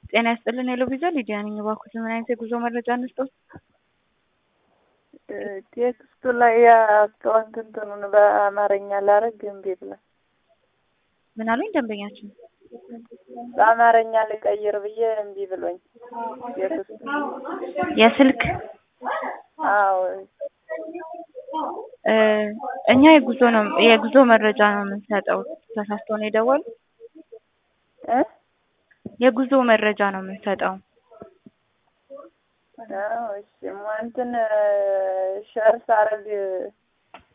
ጤና ይስጥልን የሎቪዛ ሊዲያ ነኝ። እባክዎት ምን አይነት የጉዞ መረጃ እንስጥዎት? ቴክስቱ ላይ የአካውንት እንትኑን በአማርኛ ላረግ እምቢ ብሏል። ምን አሉኝ ደንበኛችን? በአማርኛ ልቀይር ብዬ እምቢ ብሎኝ ቴክስቱ። የስልክ አዎ እ እኛ የጉዞ ነው የጉዞ መረጃ ነው የምንሰጠው። ተሳስተው ነው የደወሉ? እ የጉዞ መረጃ ነው የምንሰጠው። አዎ እሺ እንትን ሸር ሳረግ